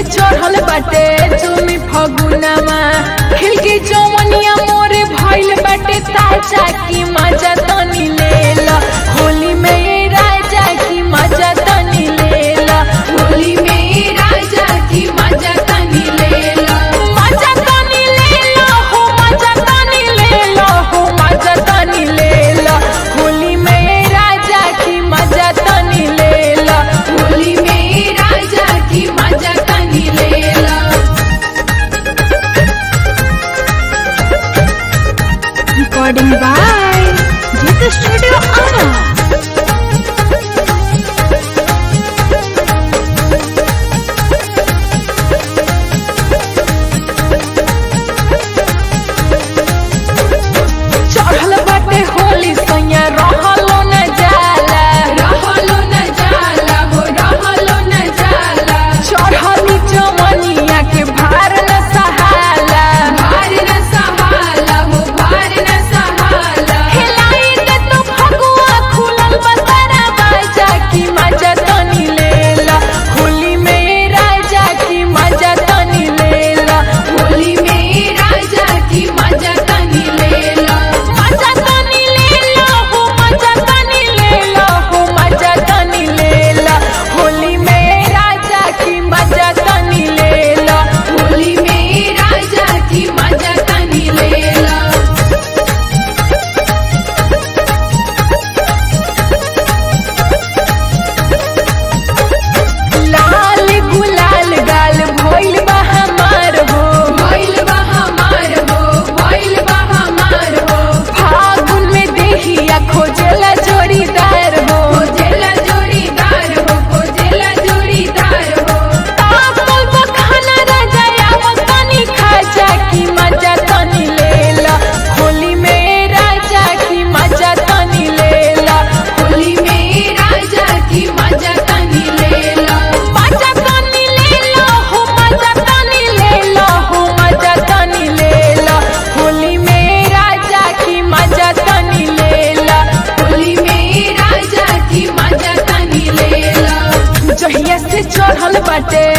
चढ़ल बाटे तुमी फगुनामा खिलके जवनिया मोरे भइल बाटे ताजा की मजा तनी लेला होली में ये राजा की मजा तनी लेला होली में राजा की मजा तनी लेला मजा तनी लेला हो मजा तनी लेला हो मजा तनी लेला होली में ये राजा की मजा तनी लेला होली में राजा की मजा तनी लेला recording by Jita Studio Ara. चढ़ल बाटे होली सैया रहलो न जाला रहलो न जाला हो रहलो न जाला चढ़ली जवनिया के भार न सहाला भार न सहाला हो भार न सहाला खिलाई दे तो फगुआ खुलल बसारा बाजा की मजा तनी लेला होली में राजा की मजा तनी लेला होली में राजा की मजा तनी लेला मजा तनी लेला हो मजा तनी लेला हो मजा तनी लेला होली में राजा की मजा तनी लेला होली में राजा की मजा तनी लेला लाल गुलाल गाल भइल बा हमार हो भइल बा हमार हो भइल बा हमार हो फागुन में देखिया खोजला जोड़ीदार हो खोजेला जोड़ीदार हो खोजेला जोड़ीदार हो तापल बखाना राजा आवत तनी खाजा की मजा तनी लेला होली में राजा की मजा तनी लेला होली में राजा की मजा तनी लेला मजा तनी लेला हो मजा तनी लेला हो मजा तनी लेला होली में राजा की मजा तनी लेला होली में राजा की मजा तनी लेला जहिया से चढ़ल बाटे